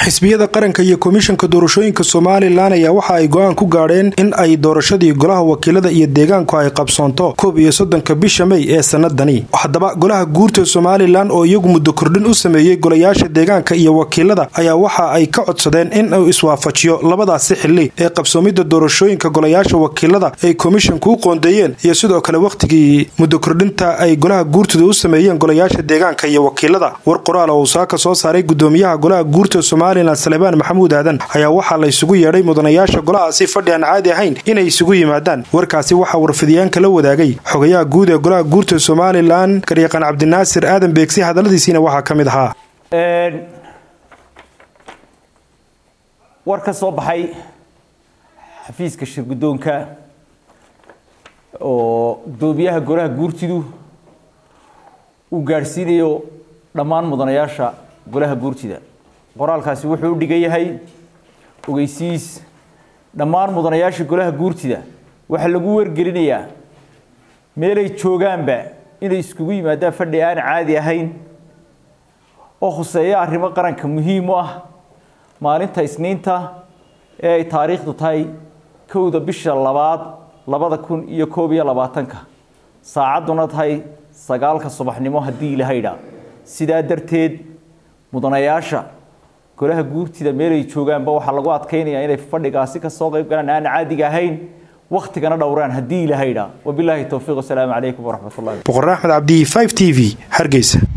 xisbiyada qaranka iyo komishanka doorashooyinka somalilan ayaa waxa ay go-aan ku gaadheen in ay doorashadii golaha wakiilada iyo deegaanku ay qabsoonto koob iyo soddonka bisha mey ee sanadani haddaba golaha guurta somalilan oo iyagu muddo kordhin u sameeyey golayaasha deegaanka iyo wakiilada ayaa waxa ay ka codsadeen in uu iswaafajiyo labadaasi xili ee qabsoomidda doorashooyinka golayaasha wakiilada ay komishanku u qoondeeyeen iyo sidoo kale wakhtigii muddo kordhinta ay golaha guurtida u sameeyeen golayaasha deegaanka iyo wakiilada war qoraal oo uu saaka soo saaray gudoomiyaha golaha guurta somalilan salebaan maxamuud aadan ayaa waxaa la isugu yeedhay mudanayaasha golahaasi fadhi aan caadi ahayn inay isugu yimaadaan warkaasi waxaa warfidyaanka la wadaagay xogayaha guud ee golaha guurta somalilan garyaqaan cabdinaasir aadan beegsi hadalladiisiina waxaa ka mid ahaa war ka soo baxay xafiiska shirgudoonka oo gudoomiyaha golaha guurtidu uu gaadhsiinayo dhammaan mudanayaasha golaha guurtida qoraalkaasi wuxuu u dhigan yahay ogeysiis dhammaan mudanayaasha golaha guurtida waxaa lagu wargelinayaa meelay joogaanba inay iskugu yimaadaan fadhi aan caadi ahayn oo khuseeya arrimo qaranka muhiim u ah maalinta isniinta ee ay taariikhdu tahay kowda bisha labaad labada kun iyo koob iyo labaatanka saacadduna tahay sagaalka subaxnimo haddii ilahaydha sidaa darteed mudanayaasha golaha guurtida meelay joogaanba waxaa lagu adkaynayaa inay fadhigaasi kasoo qayb galaan aan caadiga ahayn wakhtigana dhowraan haddii ilahaydha wabilaahi towfiiq wasalaamu calaykum waraxmat ullahi boqor axmed cabdi 5 t v hargeysa